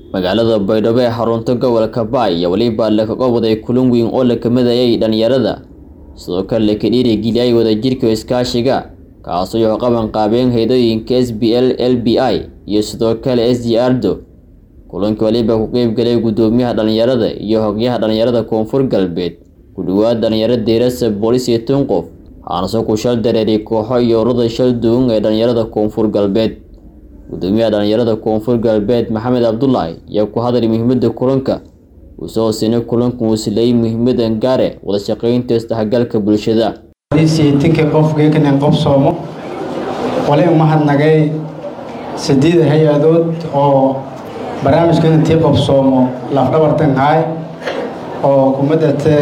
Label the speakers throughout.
Speaker 1: magaalada baydhabo ee xarunta gobolka baay iyo weliba lakaga waday kulan weyn oo la kamadayay dhalinyarada sidoo kale laka dhiirigeliyay wadajirka iskaashiga kaasoo yoo qaban qaabeen haydooyinka s b l l b i iyo sidoo kale s d ardo kulanka weliba ku qeybgalay guddoomiyaha dhalinyarada iyo hogyaha dhalinyarada koonfur galbeed ku dhawaad dhalinyaro deerasa boolis iyo tun qof waxaanase ku shal dareeray kooxo iyo ururada shal duwan ee dhalinyarada koonfur galbeed gudoomiyaha dhalinyarada koonfur galbeed maxamed cabdulaahi ayaa ku hadlay muhiimada kulanka uusoo hooseyna kulanka uu sileeyay muhiimadan gaare wada shaqeynta isdhexgalka bulshada
Speaker 2: tinka qofgeekanen qof soomo wali umahadnagay sideed hay-adood oo barnaamijkan intii qof soomo lafdhabartan haay oo kumadate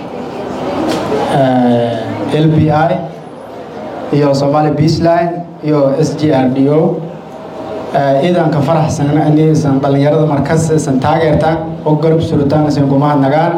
Speaker 2: l b i iyo somaali beasline iyo s g r d o iidanka faraxsanna anisan dhalinyarada markas isan taageertaan oo garab surutaan isan kumahadnagaan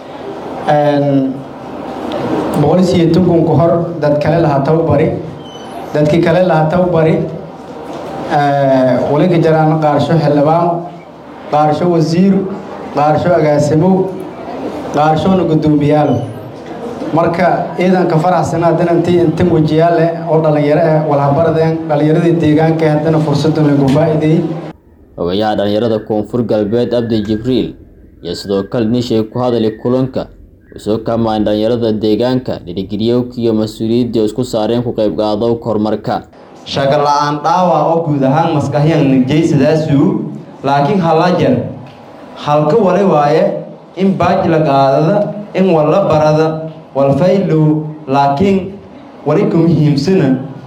Speaker 2: boqolis iyo tukun ka hor dad kale lahaa tababari dadkii kale lahaa tababari walinka jaraan qaarsho xildhibaan qaarsho wasiir qaarsho agaasimo qaarshona guddoomiyaalo marka ciidanka faraxsana haddana intii intan wajiyaale oo dhalinyaro ah walhabaradeen dhalinyaradii deegaanka haddana fursadan lagu faa'iideeyey
Speaker 1: ogayaha dhalinyarada koonfur galbeed abdi jibriil iyo sidoo kale nishay ku hadalay kulanka usoo kaamaan dhalinyarada deegaanka dhiirigeliyowka iyo mas-uuliyadda isku saareen ku qayb qaadowka horumarka
Speaker 3: shaqa la-aan dhaawac oo guud ahaan maskaxyan jaysadaasu laakiin hala jar halka wali waaye in baaj la qaadada in walla barada walfaylow laakiin wali ka muhiimsana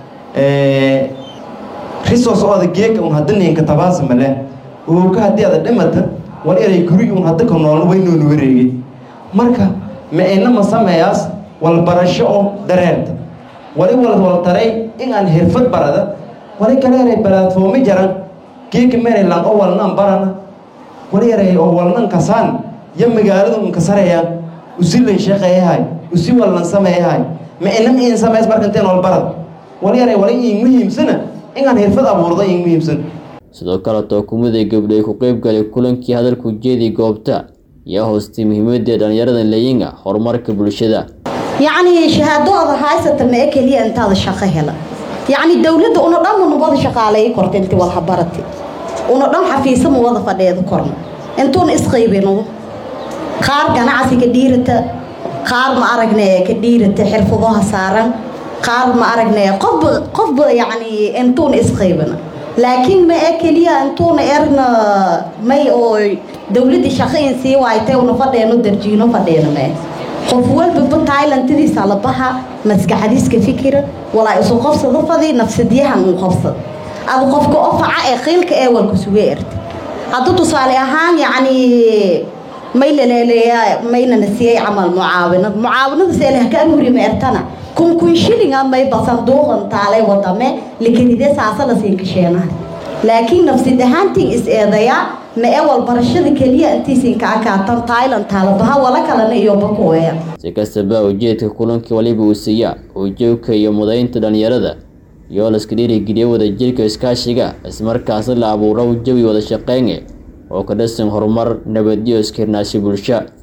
Speaker 3: risos ooda geeka un hadda ninka tabaas male ooka haddii ada dhimata wal eray guri un hadda ka noolna waynoonu wareegay marka ma-ina ma sameeyaas walbarasho oo dareerta wali wal waltaray in aan xirfad barada wali kale eray balaadfoomi jaran geeka merelan oo walnan barana wali eray oo walnan kasaan yo magaaladu un kasarayaan usilan shaqeeyahay usi wallan sameeyahay ma-ina in sameys marka inteen walbarad wali eray wali in muhiimsana inaan xirfad abuurdo in muhiimsan
Speaker 1: sidoo kale tookumaday gabdhay ku qeyb galay kulankii hadalku jeedi goobta yaa hoostay muhiimadii dhalinyarada leeyinga horumarka bulshada
Speaker 4: yacni shahaadooda haysata ma e keliya intaada shaqo hela yacni dowladda una dhan una wada shaqaaleeyi korta intii walhabarati una dhan xafiisa ma wada fadheeda korna intuuna isqaybino qaar ganacsiga dhiirata qaar ma aragne ka dhiirata xirfadaha saaran qaar ma aragne qofba qofba yacni intuuna isqaybina laakiin ma e keliya intuuna erna may oo dowladda shaqayn sii waaytay una fadheeno darjiino fadheena mee qof walbaba tailantadiisa la baha maskaxadiiska fikira walaa isu qobsada fadi nafsadyahan uu qobsad ada qofka ofaca ee qiilka ee walka suga erta hadda tusaale ahaan yacni may laleeleeya maynana siiyey camal mucaawinad mucaawinada seelaha ka amurima ertana kun kun shilinga may basan duuqan taalay wadame likanide saasala siinkasheenaha laakiin nafsid ahaantiin is eedayaa ma ee walbarashada keliya intiisinka akaatan tailand taalabaha wala kalena iyo bakuweya
Speaker 1: si kastaba ujeedka kulankii waliba uu siiyaa ujoogka iyo mudaynta dhalinyarada iyoo laska dhiirigeliya wadajirka iskaashiga ismarkaasna la abuuro jawi wada shaqeyne oo ka dhisan horumar nabadyo iskirnaashi bulsho